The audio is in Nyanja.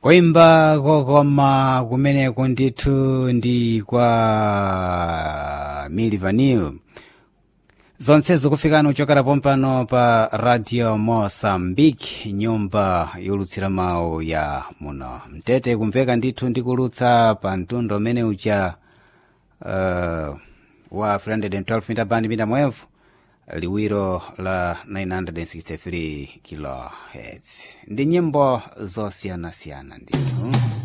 kuimba kokoma kumeneko ndithu ndi kwa mili vanil zonsezo kufikana kuchokera pompano pa radio mosambike nyumba yolutsira mawu ya muno mtete kumveka ndithu ndikulutsa pa mtundo umene ucha uh, wa 312 mita band mita mwevu liwiro la 963 kilohertz ndi nyimbo zosiyanasiyana ndithu